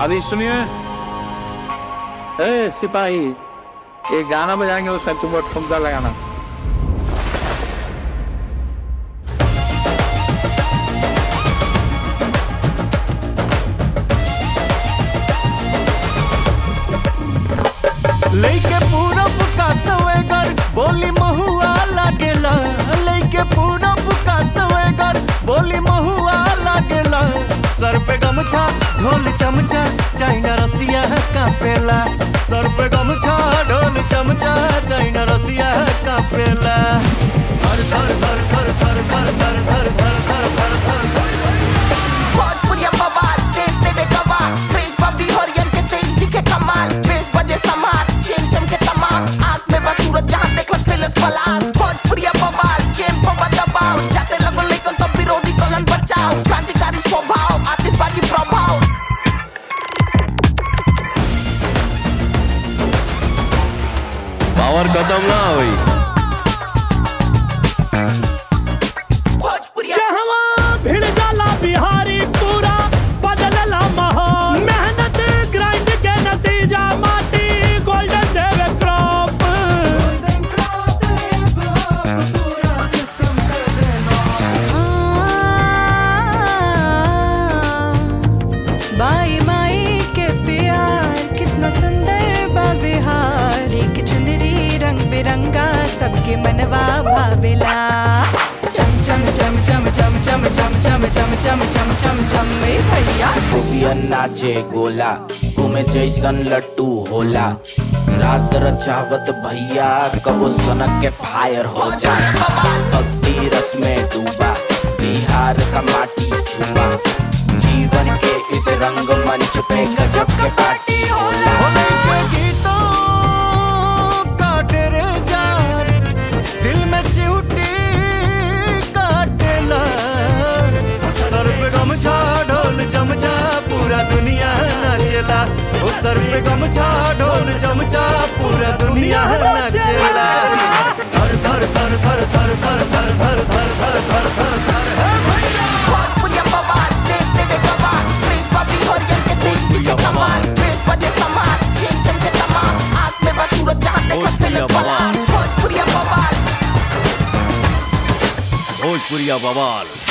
अभी सुनिए ए सिपाही एक गाना बजाएंगे उसमें तुम ठुमका लगाना लेके पूरब का सवेगर बोली महुआ लागेला लेके पूरब का सवेगर बोली महुआ लागेला सर पे गमछा ढोल चमचा चाइना रसिया कापेला सर पे गमछा ढोल चमचा चाइना रसिया कापेला धर धर धर धर धर धर धर धर धर धर धर धर धर भोजपुरिया बवाल देश देवे गवाह क्रेज बबली हरियर के तेज दिखे कमाल बेस बजे समार चेन चमके तमाम आंख में बस सूरज जहां देखलस तेलस पलास भोजपुरिया बवाल गेम पर दबाव जाते लगो लेकिन तो विरोधी कलन बचाओ क्रांतिकारी स्वभाव आतिशबाजी प्रभाव पावर खत्म ना हुई भोजपुरिया कहवा भिड़ जाला बिहारी पूरा बदलला माहौल मेहनत ग्राइंड के नतीजा माटी गोल्डन देवे क्रॉप बाई माई के प्यार कितना सुंदर बा बिहार एक चुनरी रंग बिरंगा सबके मनवा भावेला चम चम चम चम चम चम चम चम चम चम चम चम चम ए भैया गोपियन नाचे गोला घूमे जैसन लट्टू होला रास रचावत भैया कबो सनक के फायर हो जाए भक्ति रस में डूबा बिहार का माटी छुआ जीवन के इस रंग मंच पे गजब के पार्टी होला होली के गीतों काटे रे जान दिल में चिउटी काटेला सर पे गमछा ढोल चमचा पूरा दुनिया नाचेला ओ सर पे गमछा ढोल चमचा पूरा दुनिया नाचेला धर धर धर धर धर धर धर धर धर धर धर धर धर हे भैया भोजपुरिया बवाल देश देवे गवाह क्रेज बबली हरियर के तेज दिखे कमाल बेस बजे समार चेन चमके तमाम आंख में बस सूरज जहां देखलस तेलस पलास भोजपुरिया बवाल भोजपुरिया बवाल